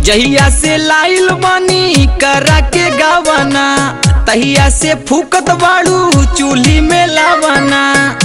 जहिया से लाइल बानी करा के गावाना तहिया से फूकत बाड़ू चूल्ही में लावाना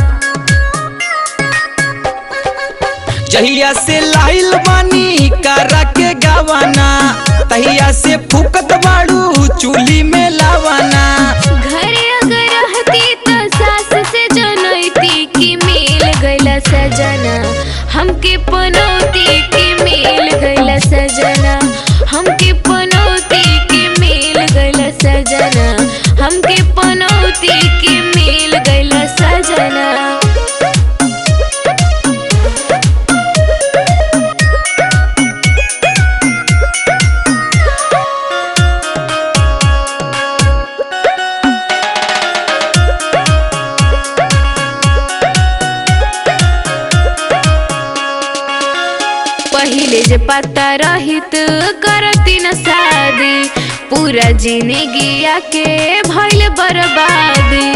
जहिया से लाइल बानी करा के गावाना तहिया से फूकत बाड़ू चूल्ही में लावाना घरे अगर रहती तो सास से जनैती कि मिल गइला सजना हमके पनौती कि मिल गइला सजना हमके पनौती कि मिल गइला सजना हमके पनौती कि मिल गइला सजना पहिले जे पता रहित करती न शादी पूरा जिंदगी के भइल बर्बादी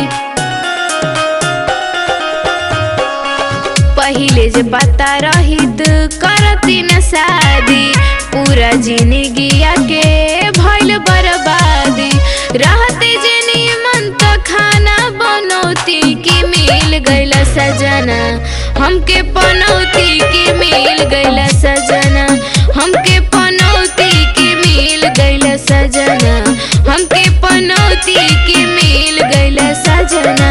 पहिले जे पता रहित करती न शादी पूरा जिंदगी के भइल बर्बादी रहते जे निमन त खाना बनौती कि मिल गइला सजना हमके पनौती कि मिल गइला सजना हमके पनौती कि मिल गइला सजना हमके पनौती कि मिल गइला सजना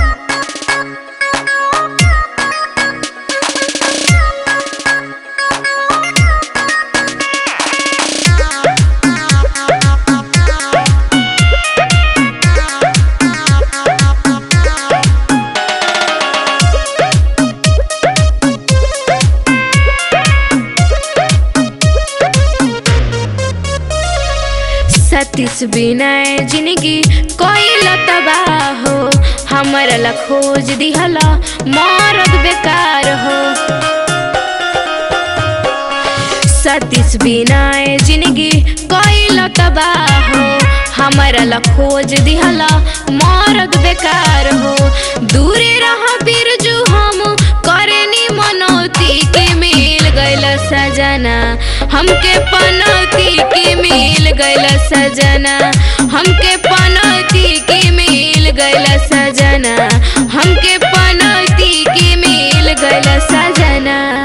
सतीश बिना जिंदगी कोई तबाह हो हमारा ला खोज दिहला मरद बेकार हो सतीश बिना जिंदगी कोई तबाह हो हमारा ला खोज दिहला मरद बेकार हो दूरे रह बिरजू हम करेनी मनौती के मिल गइल सजना हमके पनौती के मिल गइल सजना हमके पनौती के मिल गइल सजना हमके पनौती के मिल गइल सजना